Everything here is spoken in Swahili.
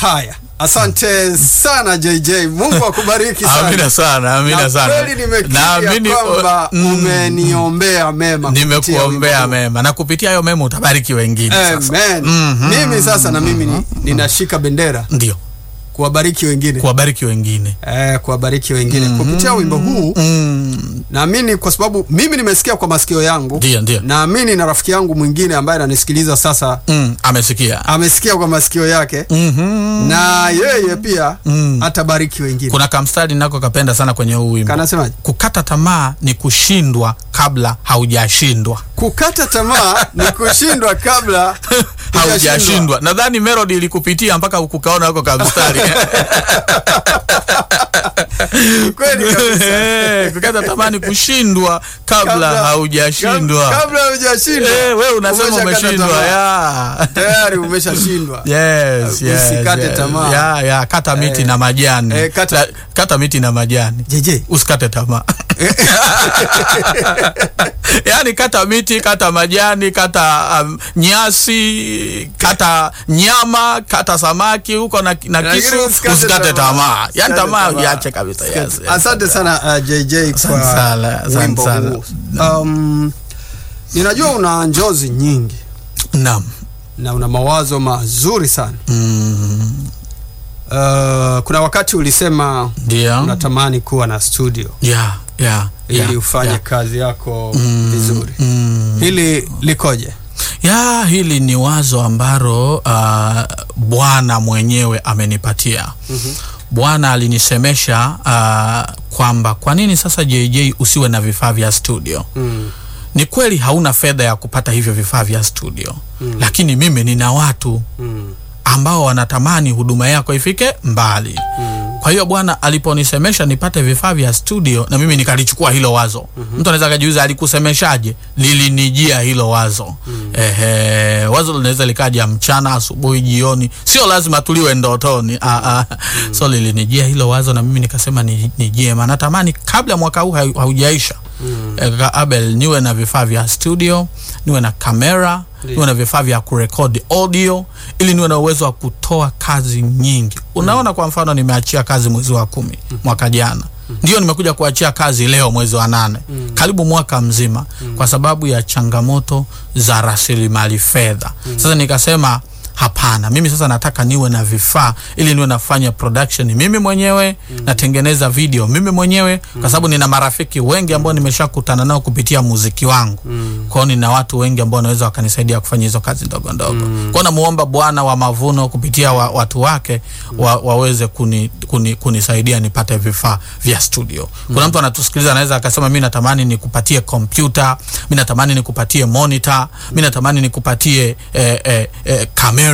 Haya, asante sana JJ, Mungu akubariki sana. Amina sana, amina Na sana. kweli nimekiri Naamini, ya kwamba mm, umeniombea mema kupitia nimekuombea wimbo huu. mema na kupitia hayo mema utabariki wengine sasa. Amen. Mhm. Mimi sasa na mimi ni- ninashika bendera Ndio, kuwabariki wengine kuwabariki wengine. eh, kuwabariki wengine kupitia wimbo huu. Mm, Naamini kwa sababu mimi nimesikia kwa masikio yangu, Ndio, ndio. naamini na rafiki yangu mwingine ambaye ananisikiliza sasa mm, amesikia. amesikia kwa masikio yake Mhm. na yeye pia Mm. atabariki wengine. Kuna kamstari nako kapenda sana kwenye huu wimbo. Kanasemaje? Kukata tamaa ni kushindwa kabla haujashindwa. Kukata tamaa ni kushindwa kabla hujashindwa. haujashindwa. Nadhani melody ilikupitia mpaka ukukaona hako kamstari. Kweli kabisa. Eh, Kukata tamaa ni kushindwa kabla haujashindwa. Kab- Kabla hujashindwa. Eh, wewe unasema Umeshakata umeshindwa. tamaa. ya. Tayari umeshashindwa. Yes, yes, Usikate yes. tamaa. Ya, ya, kata miti Eh, na majani. eh, kata- La- kata miti na majani. JJ. Usikate tamaa. Yaani kata miti, kata majani, kata um, nyasi, kata nyama, kata samaki huko na, na Lakini kisu, usikate usikate tamaa. tamaa. Yaani Usikate tamaa tamaa. uiache kabisa. Yes, yes. Asante sana uh, JJ Asante kwa sana, asante wimbo sana. huu. Um, ninajua una njozi nyingi Naam. na una mawazo mazuri sana. Mm, Uh, kuna wakati ulisema Ndio. unatamani kuwa na studio Yeah, yeah, ili yeah, ufanye yeah. kazi yako Mm, vizuri. mm. Hili likoje? ya hili ni wazo ambalo uh, Bwana mwenyewe amenipatia. Bwana alinisemesha uh, kwamba kwa nini sasa JJ usiwe na vifaa vya studio. Mm. Ni kweli hauna fedha ya kupata hivyo vifaa vya studio, lakini mimi nina watu Mm. ambao wanatamani huduma yako ifike mbali. Kwa hiyo Bwana aliponisemesha nipate vifaa vya studio, na mimi nikalichukua hilo wazo. Mtu anaweza akajiuliza alikusemeshaje? Lilinijia hilo wazo. Ehe, wazo linaweza likaja mchana, asubuhi, jioni, sio lazima tuliwe ndotoni. Ah, ah. So lilinijia hilo wazo, na mimi nikasema ni, ni jema, natamani kabla mwaka huu hau- haujaisha eh, kaka Abel, niwe na vifaa vya studio, niwe na kamera Ndiyo. niwe na vifaa vya kurekodi audio ili niwe na uwezo wa kutoa kazi nyingi. Unaona, kwa mfano nimeachia kazi mwezi wa kumi mwaka jana, ndio nimekuja kuachia kazi leo mwezi wa nane, karibu mwaka mzima, kwa sababu ya changamoto za rasilimali fedha. Sasa nikasema hapana, mimi sasa nataka niwe na vifaa ili niwe nafanya production mimi mwenyewe, natengeneza video mimi mwenyewe, kwa sababu nina marafiki wengi ambao nimeshakutana nao kupitia muziki wangu. Kwa hiyo nina watu wengi ambao wanaweza wakanisaidia kufanya hizo kazi ndogo ndogo. Kwa hiyo namuomba Bwana wa mavuno kupitia wa, watu wake wa, waweze kuni, kuni, kunisaidia nipate vifaa vya studio. Kuna mtu anatusikiliza anaweza akasema mi natamani nikupatie kompyuta, mi natamani nikupatie monitor, mi natamani nikupatie eh, eh, eh, kamera